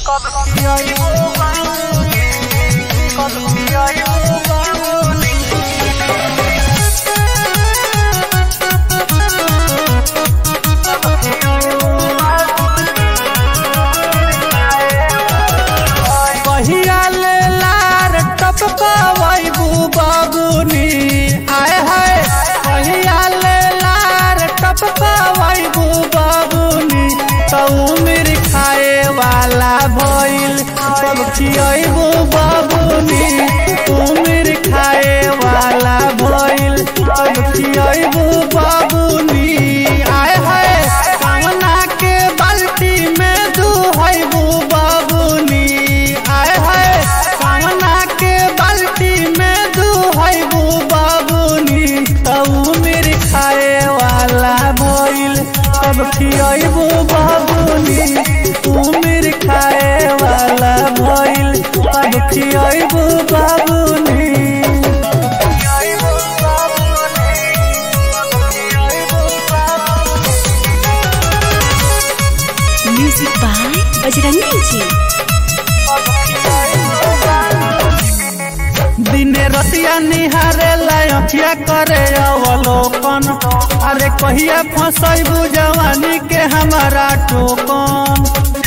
कहिया ले लार टपकवैबू बाबूनी आय हाय कहिया ले लार टपकवैबू बाबूनी तऊ मेरी खाए वाला भइल सब खियैबू बाबूनी तू मेरी खाए वाला भइल सब खियैबू बाबूनी आय हाय कामना के बाल्टी में दुहैबू बाबूनी आय हाय कामना के बाल्टी में दुहैबू बाबूनी तऊ मेरी खाए वाला भइल सब खियैबू बाबूनी तू मेरी खाए वाला भइल सब खियैबू बाबूनी Music by Bajrangi Ji. दिने रतिया निहारे लखिया करे अवलोकन अरे कहिया फसैबू जवानी के हमारा टोकन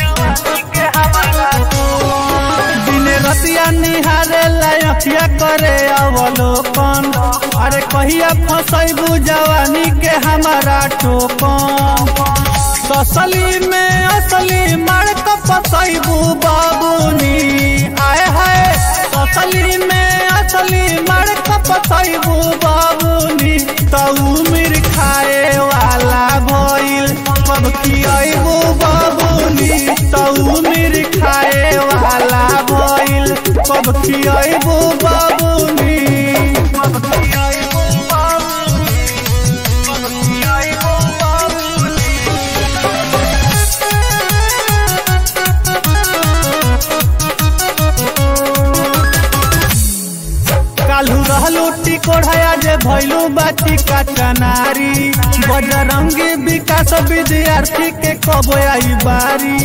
दिने रतिया निहारे लखिया करे अवलोकन अरे कहिया फसैबू जवानी के हमारा टोकन असली में असली मड़क फसैबू बाबूनी आय हाय असली में असली मड़क फसैबू बाबूनी तऊ मिर खाए वाला भइल कब खियबू बाबूनी तऊ मिर खाए वाला भइल कब खियबू बाबूनी कब खियबू बाबूनी कब खियबू बाबूनी कालू रहलू टिकोढ़या जे भैलू बाटी का चनारी बजरंगी विकास विद्यार्थी के कब आई बारी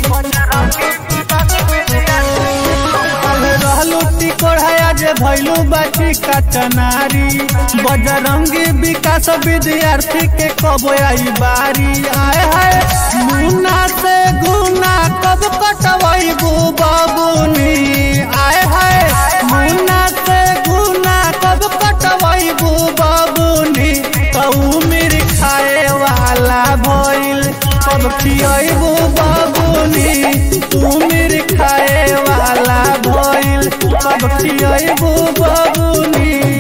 कालू रहलू टिकोढ़या जे भैलू बाटी का चनारी बजरंगी विकास विद्यार्थी के कब आई बारी आए हाय मुन्ना से गुना कब कटवैबू बाबूनी आए हाय मुन्ना से गुना कब कटवैबू बाबूनी तऊ मेरी खाए वाला भइल कब खियबू बाबूनी तू मेरी खाए वाला भइल कब खियबू बाबूनी